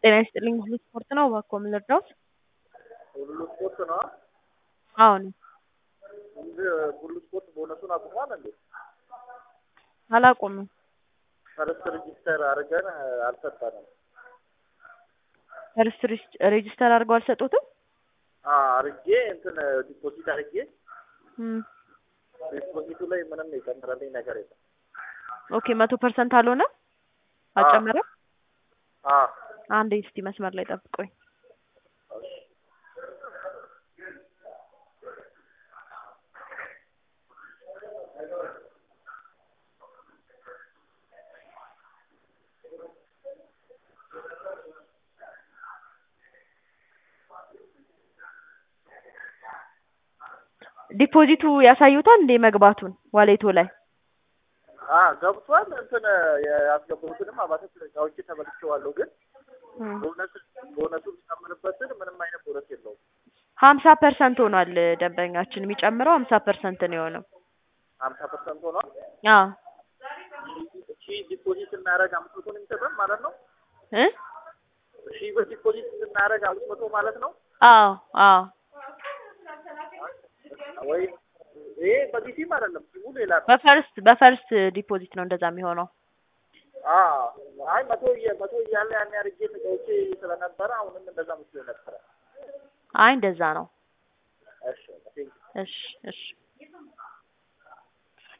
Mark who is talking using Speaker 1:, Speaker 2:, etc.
Speaker 1: ጤና ይስጥልኝ ሁሉ ስፖርት ነው እባክዎ ምን ልርዳዎት?
Speaker 2: ሁሉ ስፖርት ነው
Speaker 1: አዎ ነኝ።
Speaker 2: እንጂ ሁሉ ስፖርት ቦነሱን አቁሟል እንዴ?
Speaker 1: አላቆምም።
Speaker 2: ፈርስት ሬጂስተር አድርገን አልሰጠንም።
Speaker 1: ፈርስት ሬጂስተር አድርገው አልሰጡትም?
Speaker 2: አርጌ እንትን ዲፖዚት አርጌ
Speaker 1: እም
Speaker 2: ዲፖዚቱ ላይ ምንም የጨመረልኝ ነገር የለም።
Speaker 1: ኦኬ መቶ ፐርሰንት አልሆነም? አልጨመረም?
Speaker 2: አዎ
Speaker 1: አንዴ እስቲ መስመር ላይ ጠብቁኝ። ዲፖዚቱ ያሳዩታል እንዴ መግባቱን ዋሌቶ ላይ?
Speaker 2: አ ገብቷል። እንትን ያስገባሁትንም አባተ አውጪ ተመልሼዋለሁ። ግን
Speaker 1: እም
Speaker 2: ቦነስ ቦነሱ ቢጨምርበትን ምንም አይነት ቦነስ የለውም።
Speaker 1: ሀምሳ ፐርሰንት ሆኗል ደንበኛችን የሚጨምረው ሀምሳ ፐርሰንት ነው የሆነው።
Speaker 2: ሀምሳ ፐርሰንት ሆኗል።
Speaker 1: አዎ
Speaker 2: ሺ ዲፖዚት ስናደርግ አምስት መቶ ነው የሚሰጠን ማለት ነው።
Speaker 1: እ
Speaker 2: ሺ ብር ዲፖዚት ስናደርግ አምስት መቶ ማለት ነው
Speaker 1: አዎ አዎ
Speaker 2: ወይ? ይሄ በዚህ ሲም አይደለም፣ ሲሙ ሌላ ነው።
Speaker 1: በፈርስት በፈርስት ዲፖዚት ነው እንደዛ የሚሆነው።
Speaker 2: አዎ አይ መቶ እየ- መቶ እያለ ያን አድርጌ ተጫውቼ ስለነበረ አሁንም እንደዛ መስሎ ነበረ።
Speaker 1: አይ እንደዛ ነው።
Speaker 2: እሺ ቴንክ
Speaker 1: እሺ እሺ